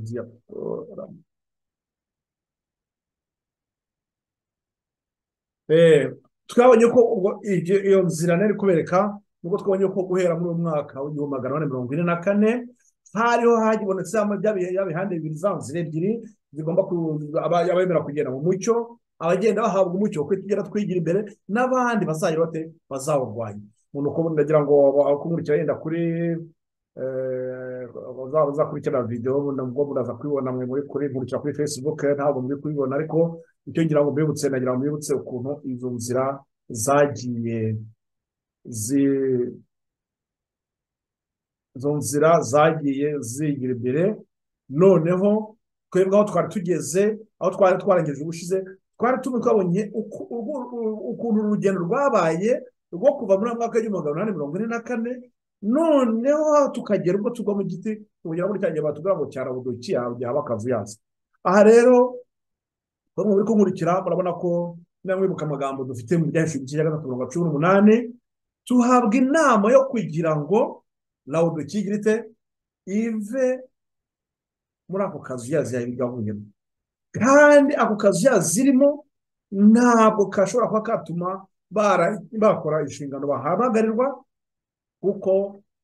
diretora. twabonye ko ubwo iyo nzira nari kubereka nubwo twabonye ko guhera muri uyu mwaka w'igihumbi magana ane mirongo ine na kane hariho hagibonetse ya bihande bibiri za nzira ebyiri zigomba abemera kugenda mu mucyo abagenda bahabwa umucyo kuko tugenda twigira imbere n'abandi bazagira bate bazawurwanya umuntu uko ndagira ngo kumurikira yenda kuri uzakurikirana videwo nabwo muraza kubibona mwe muri kuri nkurikira kuri fesibuke ntabwo muri kubibona ariko icyo ngira ngo mbibutse nagira ngo mbibutse ukuntu izo nzira zagiye izo nzira zagiye zigira imbere noneho twebwe aho twari tugeze aho twari twarengeje ubushize twari turi twabonye ukuntu urugendo rwabaye rwo kuva muri mwaka w'igihumbi magana inani mirongo ine na kane noneho tukagera ubwo tugwa mu giti tugera muri cya gihe batubwira ngo cyarabuduki yaba akazu yaza aha rero bamwe muri kunkurikira murabona ko mwibuka amagambo dufite mu byahishije igice cya gatatu mirongo cumi n'umunani tuhabwa inama yo kugira ngo rawuduki igire ite ive muri ako kazu yazi yayigabuyemo kandi ako kazu yazirimo ntabwo kashobora kuba katuma bakora inshingano bahamagarirwa kuko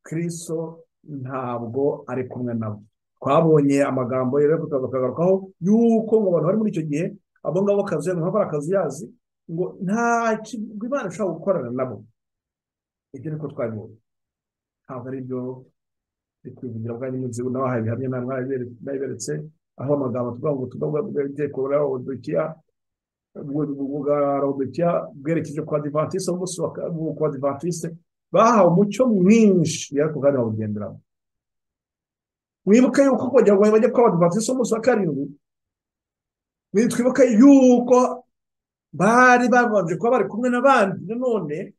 kirisito ntabwo ari kumwe nabo twabonye amagambo rero tukagarukaho yuko mu bantu bari muri icyo gihe abo ngabo kazi nka bari akazi yazi ngo nta imana ishobora gukorana nabo ibyo niko twabibonye ntabwo ari byo ndi kwivugira bwa nyine inzu n'abahaye ibihamya nabiberetse aho amagambo tuvuga ngo tugavuga bw'ibiteko bw'abadukiya bw'abadukiya bwerekeje ku badivatiste umunsi ku badivatiste bahawe umucyo mwinshi ariko kandi bawugenderamo mwibuke yuko kugira ngo bajye kuba abadivatisi umunsi wa karindwi twibuke yuko bari babanje kuba bari kumwe n'abandi nanone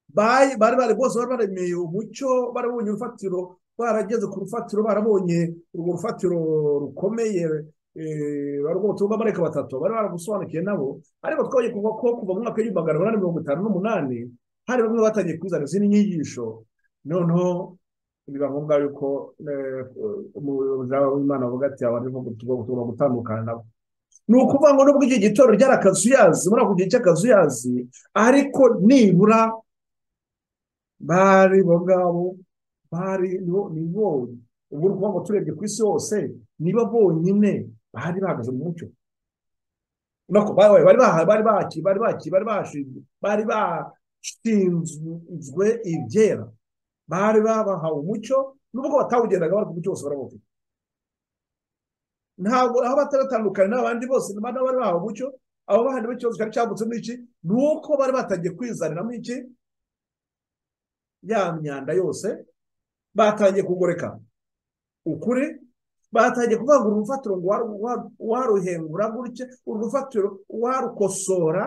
bari bari bose bari baremeye umucyo barabonye urufatiro barageze ku rufatiro barabonye urwo rufatiro rukomeye barwo butumwa amareka batatu bari baragusobanukiye nabo ariko twabonye kuva ko kuva mu mwaka w'igihumbi magana inani mirongo itanu n'umunani hari bamwe batangiye kuzana izindi nyigisho noneho biba ngombwa yuko umuyobozi w'imana avuga ati abantu tugomba gutandukana nabo ni ukuvuga ngo nubwo igihe gitoro ryari akazuyazi muri ako gihe cy'akazuyazi ariko nibura bari bo ngabo bari ni bo ubu ni ukuvuga ngo turebye ku isi hose niba bonyine bari bahagaze mu mucyo bari bakiri bari bakiri bari bashinzwe bari ba ishinzwe ibyera bari babahawe umucyo nubwo batawugendaga bari ku mucyo wose barawufite ntabwo aho bataratandukanye n'abandi bose bari bahawe umucyo abo bahandi b'ikibazo cyari cyavutsemo iki ni uko bari batangiye kwizaniramo iki ya myanda yose batangiye kugoreka ukuri batangiye kuvangura urufatiro ngo waruhengura gutya urufatiro warukosora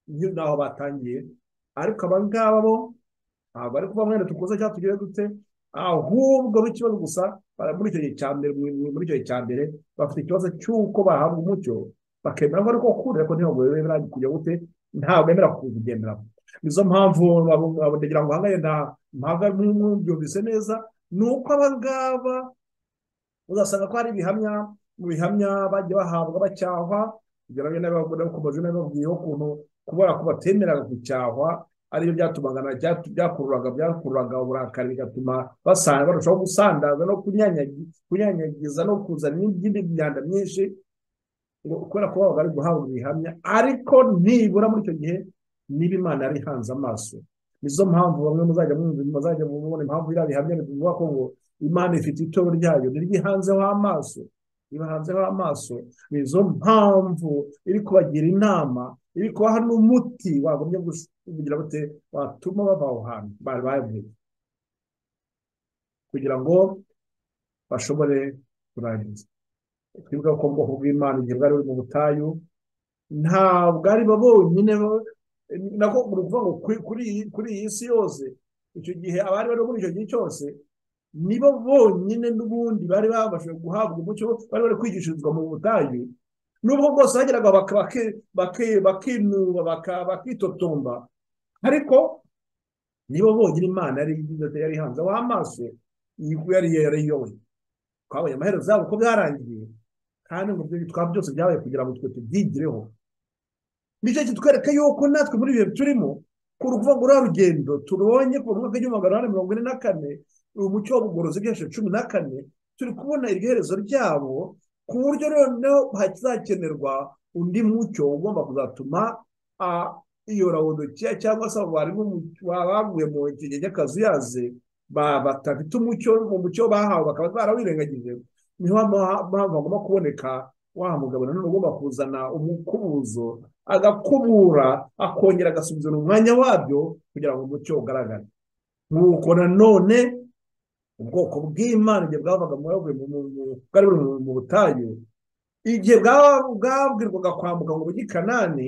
naho batangiye ariko aba ngaba bo ntabwo ari kuba mwene dukoze cyangwa tugire dute ahubwo b'ikibazo gusa muri icyo gihe cya mbere muri icyo gihe cya mbere bafite ikibazo cy'uko bahabwa umucyo bakemera ko ariko kure ariko ntabwo bemera kujya gute ntabwo bemera kuwugenderamo nizo mpamvu ndagira ngo ahangahe nta mpamvu mwumvise neza ni uko aba ngaba uzasanga ko hari ibihamya mu bihamya bajya bahabwa bacyahwa kugira ngo n'abakomeje n'ababwiyeho ukuntu kubera ko batemeraga gucyahwa ariyo byatumaga byakururaga byakururaga uburakari bigatuma basanga barushaho gusandaza no kunyanyagiza no kuzana n'indi myanda myinshi kubera ko baba bari guhabwa ibihamya ariko nibura muri icyo gihe niba imana yari ihanze amaso nizo mpamvu bamwe muzajya mwumva muzajya mubona impamvu iriya bihamya bivuga ko ngo imana ifite itorero ryayo ntiryihanzeho amaso ibahanzeho amaso nizo mpamvu iri kubagira inama iri kubaha n'umuti wagombye kugira bute watuma bava aho hantu bari bavuye kugira ngo bashobore kurangiza twibuka ko ubwoko bw'imana igihe bwari buri mu butayu ntabwo ari bo bonyine nako ni ukuvuga ngo kuri iyi si yose icyo gihe abari bari muri icyo gihe cyose nibo bonyine n'ubundi bari babashije guhabwa umucyo bari bari kwigishirizwa mu butayu nubwo bwose bageraga bakinuba bakitotomba ariko nibo bonyine imana yari ihanzeho amaso yari yariyoboye twabonye amaherezo yabo ko byarangiye kandi mu byo twaba byose byabaye kugira ngo twe tubyigireho nicyo kitwereka yuko natwe muri ibihe turimo kuri ukuvuga ngo uriya rugendo turubonye ku mwaka w'igihumbi magana inani mirongo ine na kane umucyo w'ubugorozi bw'inshuro cumi na kane turi kubona iryoherezo ryabo ku buryo noneho hazakenerwa undi mucyo ugomba kuzatuma iyo rawodokiya cyangwa se abo barimu baguye mu kigega cy'akazuyaze badafite umucyo mu mucyo bahawe bakaba barawirengagije niho mpamvu hagomba kuboneka wa mugabo nanone ugomba kuzana umukubuzo agakubura akongera agasubizana umwanya wabyo kugira ngo umucyo ugaragare nk'uko nanone ubwoko bw'imana igihe bwavaga bwari buri mu butayu igihe bwabwirwaga kwambuka ngo bujye i kanani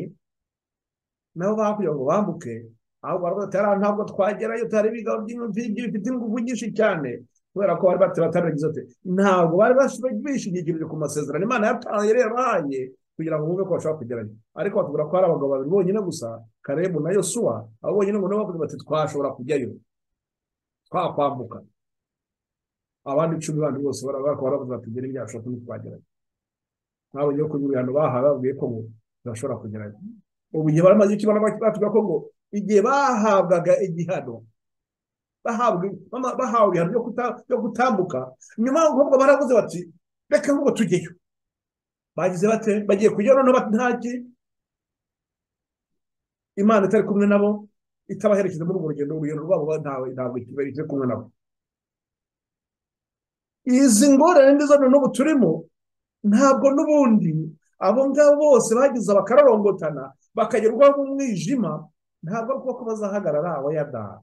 nabo bakugira ngo bambuke ahubwo baravuga ntabwo twagerayo tuhari ibigango bifite ingufu nyinshi cyane kubera ko bari batarabigize ati ntabwo bari bishingikirije ku masezerano imana yari yabahaye kugira ngo bumve ko bashobora kugeranya ariko batubwira ko hari abagabo babiri bonyine gusa karebu na yosuwa abo bonyine ngo nabo bati twashobora kujyayo twakwambuka abandi icumi bandi bose baravuga bati ngere byashobora kuba twageranya ntabwo yo kunyura ahantu bahawe babwiye ko ngo bashobora kugeranya ubu igihe baramaze iki batubwira ko ngo igihe bahabwaga igihano bahawe ibihano byo gutambuka nyuma y'ubwo baravuze bati reka ngo tujyeyo bagize bate bagiye kujya noneho ntaki imana itari kumwe nabo itabaherekeje muri urwo rugendo urugendo rwabo ntabwo itari kumwe nabo izi ngorane nizo n'ubu turimo ntabwo n'ubundi abo ngabo bose bagize bakararongotana bakagerwaho mu mwijima ntabwo ari kuba ko bazahagarara abayadaha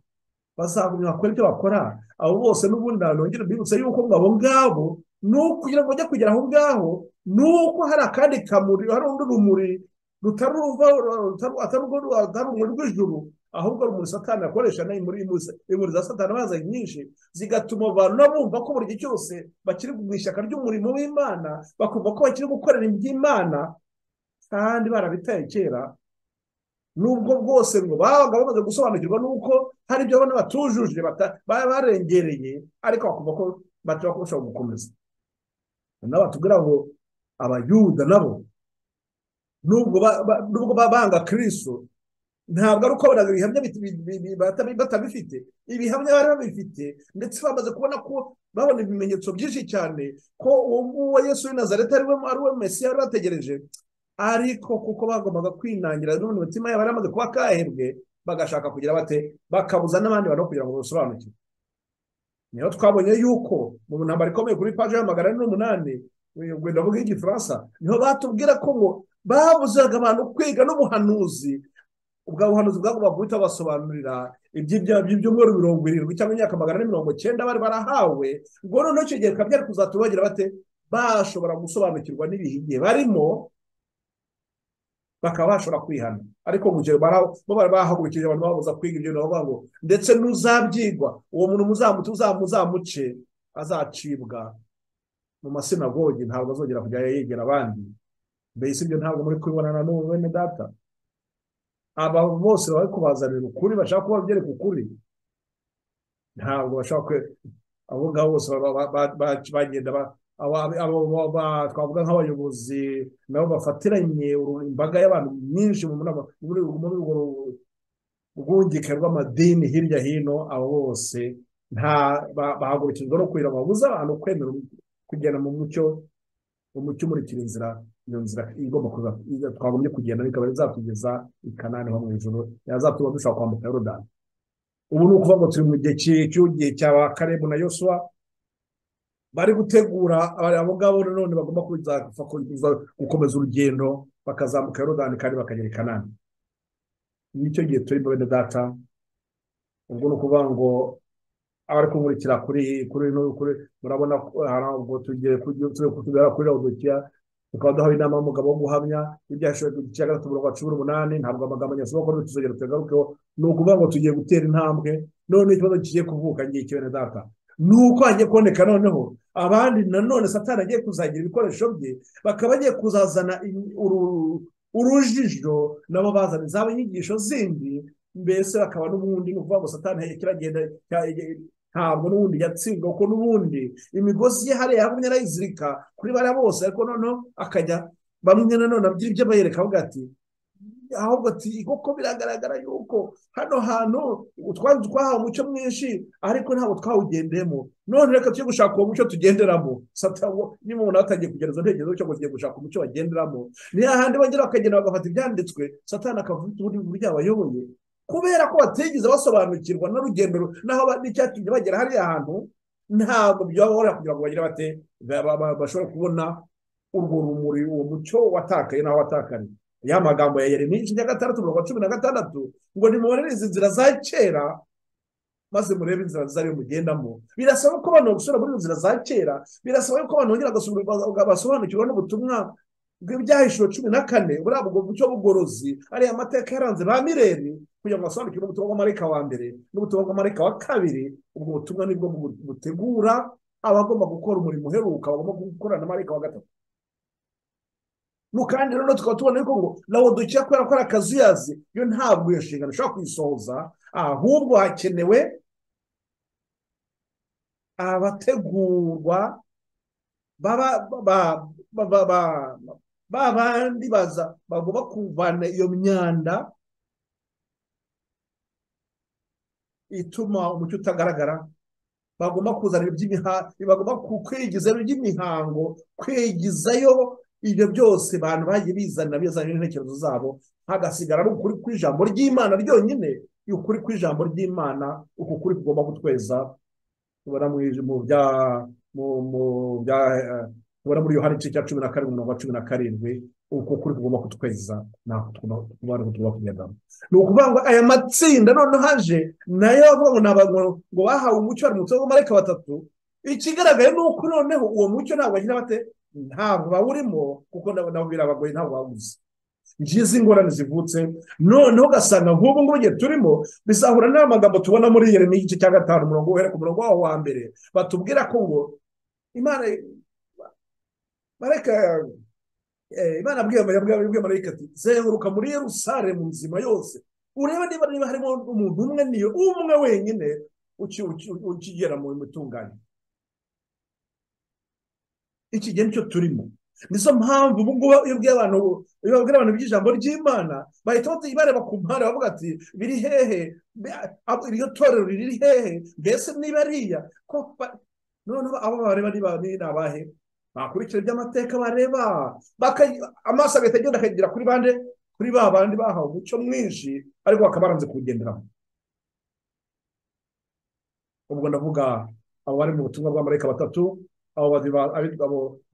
bazagumya bakora ibyo bakora abo bose n'ubundi ahantu hongera mbibutse yuko abo ngabo ni ukugira ngo bajye kugera aho ngaho ni uko hari akandi kamuri hari undi rumuri rutari urumuri rw'ijuru ahubwo rumuri satani akoresha imuri za satani bazanye nyinshi zigatuma abantu bumva ko buri gihe cyose bakiri mu ishyaka ry'umurimo w'imana bakumva ko bakiri gukorera iby'imana kandi barabitaye kera nubwo bwose ngo babaga bamaze gusobanukirwa n'uko hari ibyo babona batujuje barengereye ariko bakumva ko bataba bashobora gukomeza nabo batubwira ngo abayuda nabo nubwo banga kiriso ntabwo ari uko baraga ibihamya batabifite ibihamya bari babifite ndetse bamaze kubona ko babona ibimenyetso byinshi cyane ko uwo nguwo yesu w'inazareta ari we mesi yari bategereje ariko kuko bagombaga kwinangira none umutima yabo yaramaze kuba kahebwe bagashaka kugira bate bakabuza n'abandi bantu kugira ngo basobanukirwe niyo twabonye yuko mu ntambaro ikomeye kuri paji ya magana ane n'umunani wenda mvuga igifaransa niho batubwira ko ngo babuzaga abantu kwiga n'ubuhanuzi ubwo buhanuzi bwagomba guhita basobanurira ibyumweru mirongo irindwi cyangwa imyaka magana ane mirongo cyenda bari barahawe ngo noneho icyo gihe bikaba byari kuzatubagira bate bashobora gusobanukirwa n'ibihe igihe barimo bakaba bashobora kwihana ariko mu gihe bari bahagurukije abantu babuza kwiga ibyo bavuga ngo ndetse n'uzabyigwa uwo muntu muzamuti uzamuzamuce azacibwa mu masinagogi ntabwo azongera kujya yegera abandi mbese ibyo ntabwo muri kubibonana n'ubu bene data aba bose bari kubazanira ukuri bashaka kuba byereka ukuri ntabwo bashaka abo ngabo bose bagenda twavuga nk'abayobozi nabo bafatiranye imbaga y'abantu myinshi muri urwo rwungike rw'amadini hirya hino abo bose bahagurukijwe no kugira babuze abantu kwemera kugenda mu mucyo umucyo umurikira inzira iyo nzira igomba kuza twagombye kugenda bikaba bizatugeza i kanani ho mu ijoro yazatuma dushobora kwambuka yorodani ubu ni ukuvuga ngo turi mu gihe cy'igihe cya karebu na yosuwa bari gutegura abo ngabo nanone bagomba gukomeza urugendo bakazamuka yorodani kandi bakagera i kanani nicyo gihe turimo bene data ubwo ni ukuvuga ngo abari kumurikira kuri kuri kuri murabona ntabwo tugiye kutugera kuri rabudukiya tukaba duhawe inama y'umugabo wo guhamya ibyo yashoboye ku gice gatatu mirongo cumi n'umunani ntabwo amagambo nyasaba ko tuzagera tuyagarukeho ni ukuvuga ngo tugiye gutera intambwe none ikibazo kigiye kuvuka ngiki bene data nuko hagiye kuboneka noneho abandi nanone satani agiye kuzagira ibikoresho bye bakaba bagiye kuzazana urujijo nabo bazana izaba inyigisho zindi mbese bakaba n'ubundi ni ukuvuga ngo satani kiragenda ntabwo n'ubundi yatsindwa kuko n'ubundi imigozi ye hariya yagumye arayizirika kuri bariya bose ariko noneho akajya bamwe nanone ibyo bayereka avuga ati ahubwo ati kuko biragaragara yuko hano hantu twari twahawe umucyo mwinshi ariko ntabwo twawugendemo none reka tujye gushaka uwo mucyo tugenderamo satabo niba umuntu atagiye kugerageza ntekerezo cyo kugiye gushaka umucyo bagenderamo ni hahandi bagera bakagenda bagafata ibyanditswe satana akavuga ubundi buryo abayoboye kubera ko batigeze basobanukirwa n'urugendo n'aho n'icyatumye bagera hariya hantu ntabwo byababora kugira ngo bagire bate bashobore kubona urwo rumuri uwo mucyo watakaye n'aho watakariye ya magambo ya yeremiya igice cya gatandatu mirongo cumi na gatandatu ngo nimubonere izi nzira za kera maze murebe inzira zariyo mugendamo birasaba ko abantu basubira muri izo nzira za kera birasaba ko abantu bongera basobanukirwa n'ubutumwa bw'ibyahishuro cumi na kane buriya bwo bucyo bugorozi ariya amateka yaranze ba mireri kugira ngo basobanukirwe n'ubutumwa bw'amarika wa mbere n'ubutumwa bw'amarika wa kabiri ubwo butumwa nibwo butegura abagomba gukora umurimo uheruka bagomba gukorana n'amarika wa gatatu kandi rero tukaba tubona yuko ngo lawodukiya kubera ko ari akazuyazi yo ntabwo iyo nshingano ishobora kuyisohoza ahubwo hakenewe abategurwa ba bandi baza bagomba kuvana iyo myanda ituma umucyo utagaragara bagomba kuzana bagomba kwigizayo iby'imihango kwigizayo ibyo byose abantu bagiye bizanira bizanira intekerezo zabo hagasigara ari ukuri kw'ijambo ry'imana ryonyine ukuri kw'ijambo ry'imana uku kuri kugomba kutweza tubona muri yohani igice cya cumi na karindwi mirongo cumi na karindwi uku kuri kugomba kutweza tugomba kugendamo ni ukuvuga ngo aya matsinda noneho haje nayo bavuga ngo ni abantu ngo bahawe umucyo bari mu nzu w'amareka batatu ikigaragaye ni uko noneho uwo mucyo ntabwo bagira bate ntabwo bawurimo kuko nabo birabagoye ntabwo babuze ngizi ingorane zivutse noneho ugasanga nk'ubu ngubu igihe turimo bizahura n'amagambo tubona muri yeremiya igice cya gatanu umurongo wera ku murongo waho wa mbere batubwira ko ngo imana bareka imana yabwiye marayika ati zenguruka muri yerusare mu nzima yose urebe niba niba harimo umuntu umwe niyo umwe wenyine ukigera mu mitunganyirize iki gihe nicyo turimo nizo mpamvu ubu ngubu iyo ubwiye abantu iyo babwira abantu iby'ijambo ry'imana bahita bareba ku mpande bavuga ati biri hehe iryo torero riri hehe mbese niba ariya noneho abo bareba ni abahe bakurikira iby'amateka bareba amaso agahita agenda akagera kuri bande kuri ba bandi bahawe umucyo mwinshi ariko bakaba baranze kuwugenderamo ubwo ndavuga abo bari mu butumwa bw'amareka batatu abo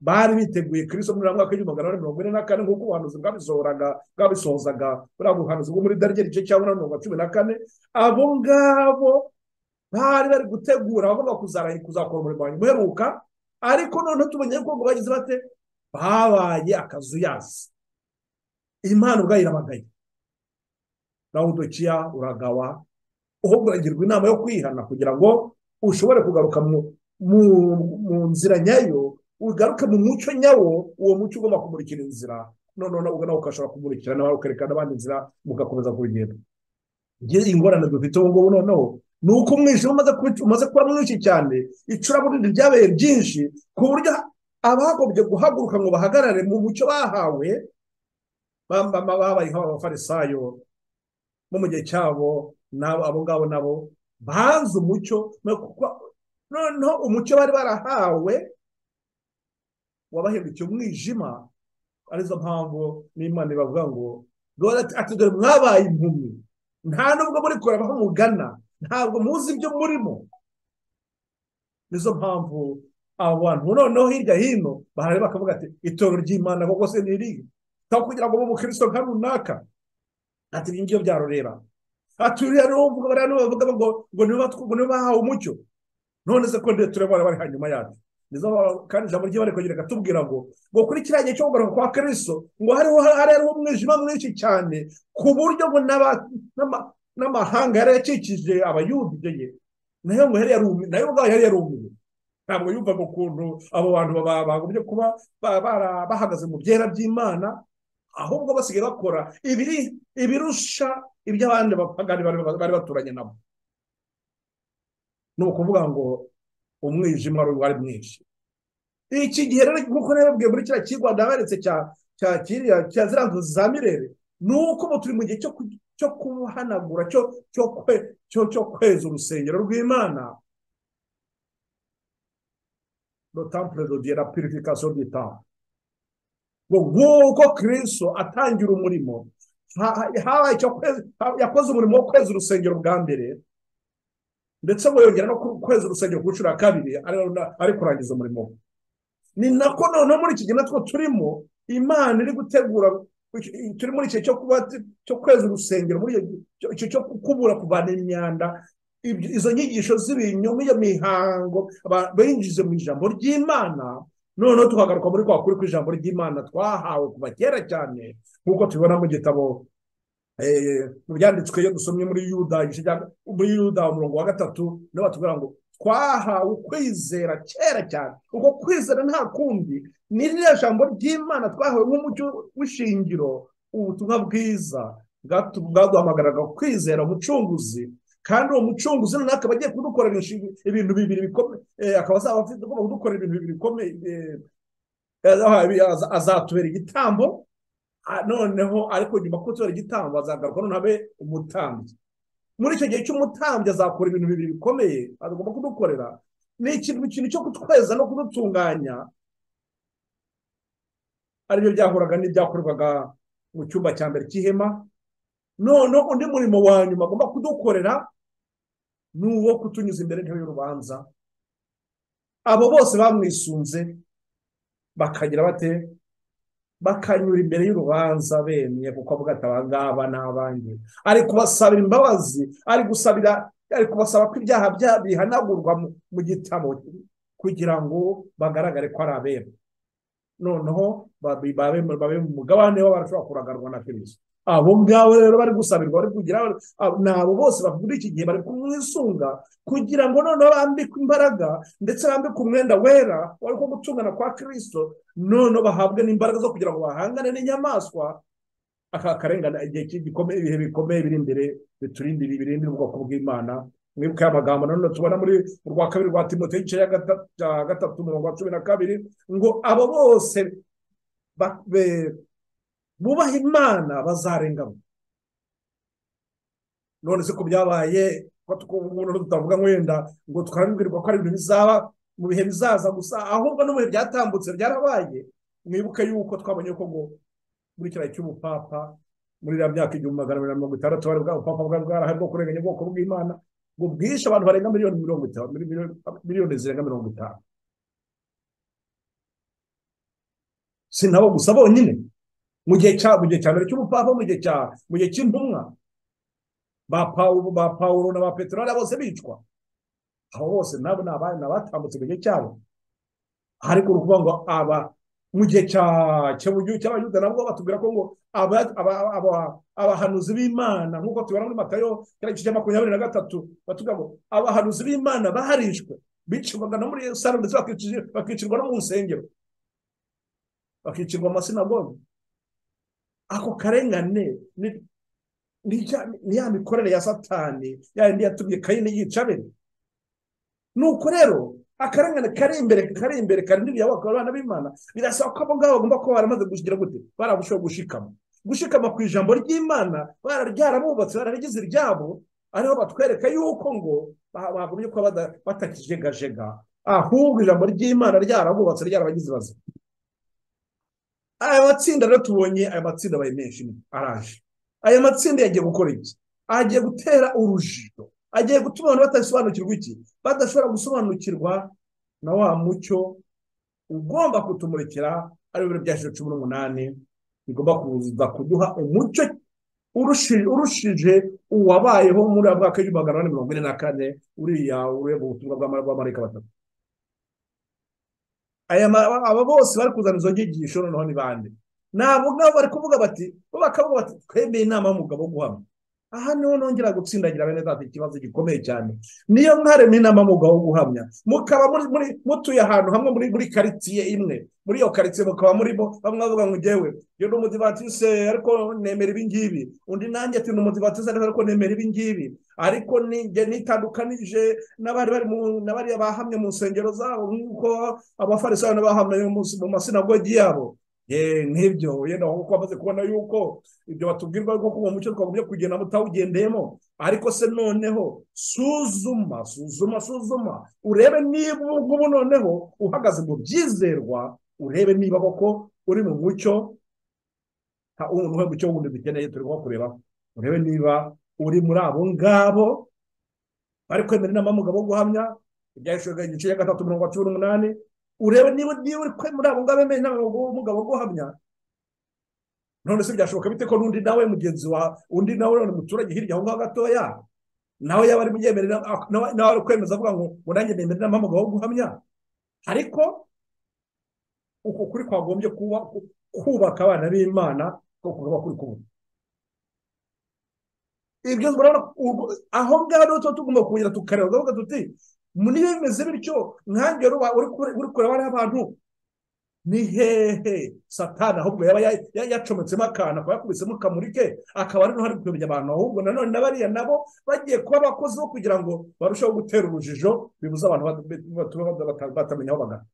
bari biteguye kirisito muri mwaka w'igihumbi magana ane mirongo ine na kane nk'uko ubuhanuzi bwabisohoraga bwabisohozaga buriya buhanuzi bwo muri darige igice cya munani mirongo cumi na kane abo ngabo bari bari gutegura bagomba kuzakora umurimo wa nyuma uheruka ariko noneho tubonye ko bagize bate babaye akazuyazi imana ubwayo irabagaye rawudokiya uragawa uhuguragirwa inama yo kwihana kugira ngo ushobore kugaruka mu mu nzira nyayo ugaruke mu mucyo nyawo uwo mucyo ugomba kumurikira inzira noneho ubwo nawe ukashobora kumurikira nawe ukerekana abandi inzira mugakomeza kugenda ingorane dufite ubu ngubu noneho ni uko umwijima umaze kuba mwinshi cyane icuraburindi ryabaye ryinshi ku buryo abagombye guhaguruka ngo bahagarare mu mucyo bahawe babaye nk'abafarisayo bo mu gihe cyabo abo ngabo nabo banze umucyo noneho umucyo bari barahawe wabahindukiye umwijima arizo mpamvu n'imana ibavuga ngo dore mwabaye impumyi nta nubwo muri kure aho mugana ntabwo muzi ibyo murimo nizo mpamvu abo bantu noneho hirya hino barareba bakavuga ati itorero ry'imana koko se niriye aho kugira ngo umukristo nka runaka ati ibi ngibyo byarureba ati uriya niwo bavuga ngo nibo bahawe umucyo none se ko ndetse turabona bari hanyuma yacu nizo kandi ijambo ry'ibanze rikongera gatubwira ngo ngo kuri kiriya gihe cyo kugaruka kwa kariso ngo hariho hariho umwijima mwinshi cyane ku buryo ngo n'amahanga yari yakikije abayudiye ye nayo ngo yari yarumiwe nayo ubwayo yari yarumiwe ntabwo yumvaga ukuntu abo bantu bagombye kuba bahagaze mu byera by'imana ahubwo basigaye bakora ibirusha iby'abandi bapagani bari baturanye nabo ni ukuvuga ngo umwijima wari wari mwinshi iki gihe rero nk'uko nabibwiye muri kiriya kigwa ndaberetse cya cya kiriya cya ziriya nzu za mirere ni uko ubu turi mu gihe cyo ku- cyo kuhanagura cyo cyo kwe cyo cyo kweza urusengero rw'imana lo temple de Dieu la purification du temple ngo nk'uko kirisito atangira umurimo ha- ha- habaye icyo kweza ha- yakoze umurimo wo kweza urusengero bwa mbere ndetse ngo yongera no ku- kweza urusengero ku nshuro ya kabiri ari ari kurangiza umurimo we ni nako noneho muri iki gihe natwo turimo imana iri gutegura turi muri icyo cyo kuba cyo kweza urusengero muri icyo- icyo- icyo cyo gukubura kuvana imyanda ibyo- izo nyigisho z'ibinyoma iyo mihango aba- binjize mu ijambo ry'imana noneho tukagaruka muri kwa kuri kw'ijambo ry'imana twahawe kuva kera cyane nk'uko tubibona mu gitabo eh, mu byanditswe iyo dusomye muri yuda igice cya- muri yuda umurongo wa gatatu niho batubwira ngo twahawe kwizera kera cyane ubwo kwizera nta kundi ni ririya jambo ry'imana twahawe nk'umucyo w'ishingiro ubutumwa bwiza bwatu- bwaduhamagariraga kwizera umucunguzi kandi uwo mucunguzi noneho akaba agiye kudukorera inshinga- ibintu bibiri bikomeye eh, akaba azaba afite agomba kudukorera ibintu bibiri bikomeye eh, azaha- azatubera igitambo Ah, noneho ariko nyuma ko tubera igitambo azagaruka noneho abe umutambyi muri icyo gihe cy'umutambyi azakora ibintu bibiri bikomeye agomba kudukorera ni ikintu ikintu cyo kutweza no kudutunganya aribyo byahoraga n'ibyakorwaga mu cyumba cya mbere cy'ihema noneho undi murimo wa nyuma agomba kudukorera ni uwo kutunyuza imbere y'intebe y'urubanza abo bose bamwisunze bakagira bate bakanyura imbere y'urubanza bemye kuko avuga ati aba ngaba ni abanjye ari kubasabira imbabazi ari gusabira ari kubasaba ko ibyaha byabo bihanagurwa mu, mu gitabo kugira ngo bagaragare ko ari abera noneho babe babe babe mu mugabane w'abashobora kuragarwa na kirisito abo ngabo rero bari gusabirwa bari kugira abo- ni abo bose muri iki gihe bari kumwisunga kugira ngo noneho bambikwe imbaraga ndetse bambikwe umwenda wera wari ko gutungana kwa kirisito noneho bahabwe n'imbaraga zo kugira ngo bahangane n'inyamaswa aka karengane igihe ki- gikomeye ibihe bikomeye biri imbere biturindira birindira ubwoko bw'imana mwibuke aya magambo nanone tubona muri urwa kabiri rwa timote igice cya gata- cya gatatu umurongo wa cumi na kabiri ngo abo bose ba- be- bubaha imana bazarengamo none se ko byabaye ko tukubuno tutavuga ngo wenda ngo tukarambwirwa ko ari ibintu bizaba mu bihe bizaza gusa ahubwo no mu bihe byatambutse byarabaye mwibuke yuko twabonye ko ngo muri kiriya cy'ubupapa muri iriya myaka igihumbi magana abiri na mirongo itandatu bari bwa bupapa bwari bwarahari bwo kurenganya ubwoko bw'imana ngo bwishe abantu barenga miliyoni mirongo itanu mili- mili- miliyoni zirenga mirongo itanu si nabo gusa bonyine mu gihe cya mu gihe cya mbere cy'ubupapa mu gihe cya mu gihe cy'intumwa ba pawulo ba pawulo na ba petero bariya bose bicwa abo bose nabo ni abana ni abatambutse mu gihe cyabo ariko ni ukuvuga ngo aba mu gihe cya cy'uburyo cy'abayuda nabwo batubwira ko ngo aba- aba- aba- abahanuzi b'imana nk'uko tubona muri matayo kiriya gice cya makumyabiri na gatatu batubwira ngo abahanuzi b'imana baharishwe bicirwaga no muri yerusalemu ndetse bakicirwa- bakicirwa no mu nsengero bakicirwa mu masinagogi ako karengane ni- ni cya- ni ya mikorere ya satani ya yindi yatumye kayini yica abiri nuko rero akarengane kari imbere kari imbere karindiriye abakora abana b'imana birasaba ko abo ngabo bagomba kuba baramaze gushyigira gute barabushaho gushikama gushikama ku ijambo ry'imana bararyarabubatse bararigize iryabo ariho batwereka yuko ngo ba- bagumye kuba bada- batakijegajega ahubwo ijambo ry'imana ryarabubatse ryarabagize bazima aya matsinda rero tubonye aya matsinda abaye menshi araje aya matsinda yagiye gukora iki agiye gutera urujijo agiye gutuma abantu batasobanukirwa iki badashobora gusobanukirwa na wa mucyo ugomba kutumurikira ari bibiri bya ijana na cumi n'umunani bigomba kuza kuduha umucyo urushi- urushije uwabayeho muri aya mwaka w'igihumbi magana ane mirongo ine na kane uriya ureba ubutumwa bw'amarayika batatu aya ma- aba bose bari kuzana izo nyigisho noneho ni bande nabo ngabo bari kuvuga bati bo bakavuga bati twemeye inama y'umugabo wo guhamya aha niho nongera gutsindagira bene data ikibazo gikomeye cyane niyo mwaremye inama y'umugabo wo guhamya mukaba muri muri mutuye ahantu hamwe muri muri karitsiye imwe muri iyo karitsiye mukaba murimo bamwe bavuga ngo njyewe yo ni umudivatise ariko nemera ibingibi undi nanjye ati ni umudivatise ariko nemera ibingibi ariko ntitandukanije n'abari bari mu- n'abariya bahamye mu nsengero zabo nk'uko abafarisayo n'abahamye mu mu masinagogi yabo Eh, nk'ibyo wenda kuko bamaze kubona yuko ibyo batubwirwa ko uwo mucyo twagombye kugenda mutawugendeyemo ariko se noneho suzuma suzuma suzuma urebe niba ubu ngubu noneho uhagaze mu byizerwa urebe niba koko uri mu mucyo nta umuntu we mucyo wundi dukeneye turi kuba kureba urebe niba uri muri abo ngabo bari kwemera inama y'umugabo wo guhamya ibyahishwe igice cya gatatu mirongo cumi n'umunani urebe niba niba uri kwemera abo ngabo bemeye inama y'umugabo wo guhamya none se byashoboka bite ko n'undi nawe mugenzi wa undi nawe none muturage hirya aho ngaho gatoya nawe yaba ari muyemerera nawe nawe ari kwemeza avuga ngo ngo nanjye nemera inama y'umugabo wo guhamya ariko uko kuri kwagombye kuba ku- kubaka abana b'imana ko kukaba kuri kumwe ibyo murabona urwo- aho ngaho rero tuba tugomba kongera tukareba tukavuga tuti niba bimeze bityo nkange ruba uri kure- uri kureba hariya abantu ni hehe satani ahubwo yaba ya- ya- yacometsemo akantu akaba yakubisemo kamurike akaba ari n'uhari kuyobya abantu ahubwo nanone na bariya nabo bagiye kuba abakozi bo kugira ngo barusheho gutera urujijo bibuza abantu bat- bat- bat- batamenya aho bagana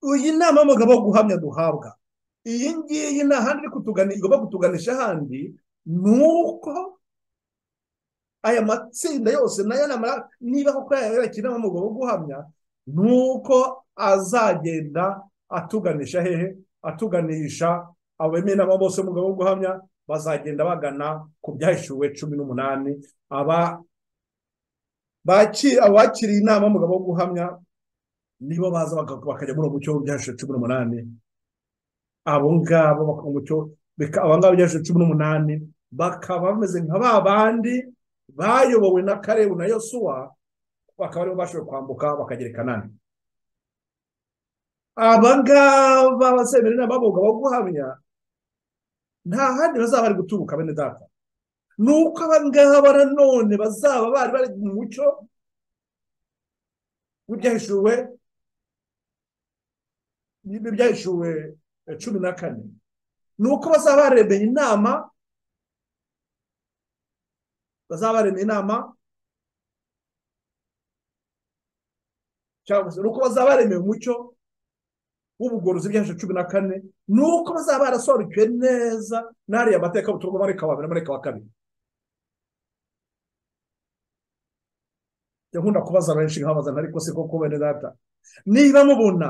iyi nama y'umugabo wo guhamya duhabwa iyi ngiyi nta handi iri kutugani igomba kutuganisha ahandi ni uko aya matsinda yose nayo namara niba koko yayakira n'umugabo wo guhamya ni uko azagenda atuganisha hehe atuganisha abemeye inama bose umugabo wo guhamya bazagenda bagana ku byahishuwe cumi n'umunani aba baki- abakiriye inama y'umugabo wo guhamya nibo baza baka- bakajya muri uwo mucyo w'ibyahishuwe cumi n'umunani abo ngabo baka- umucyo bika- abo ngabo byaje cumi n'umunani bakaba bameze nka ba bandi bayobowe na karebu na yosuwa bakaba aribo bashoboye kwambuka bakagera i kanani aba ngaba abasemera inama y'umugabo wo guhamya nta handi bazaba bari guturuka bene data ni uko aba ngaba nanone bazaba bari bari mu mucyo w'ibyahishuwe n'ibyahishuwe eh, cumi na kane ni uko bazaba baremeye inama bazaba baremeye inama cyangwa se ni uko bazaba baremeye umucyo w'ubugorozi bw'ijana cumi na kane ni uko bazaba barasobanukiwe neza n'ariya mateka butumwa mareka wa mbere na mareka wa kabiri Njya nkunda kubaza benshi nkabaza ariko se koko bene data niba mubona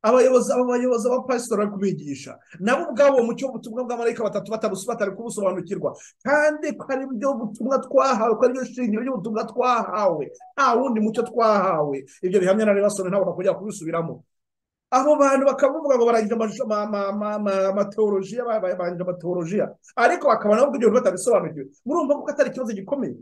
abayobozi abayobozi abapasitori bari kubigisha nabo ubwabo uwo mucyo w'ubutumwa bwa marayika batatu batabusi batari kubusobanukirwa kandi ko ari byo butumwa twahawe ko ari byo shingiro ry'ubutumwa twahawe nta wundi mucyo twahawe ibyo bihamya na rebasone ntabona kujya kubisubiramo abo bantu bakaba bavuga ngo barangije amashusho ma- ma- ma- ma- amatewolojiya ba- ba- barangije amatewolojiya ariko bakaba nabo ubwigenge batabisobanukiwe murumva ko atari ikibazo gikomeye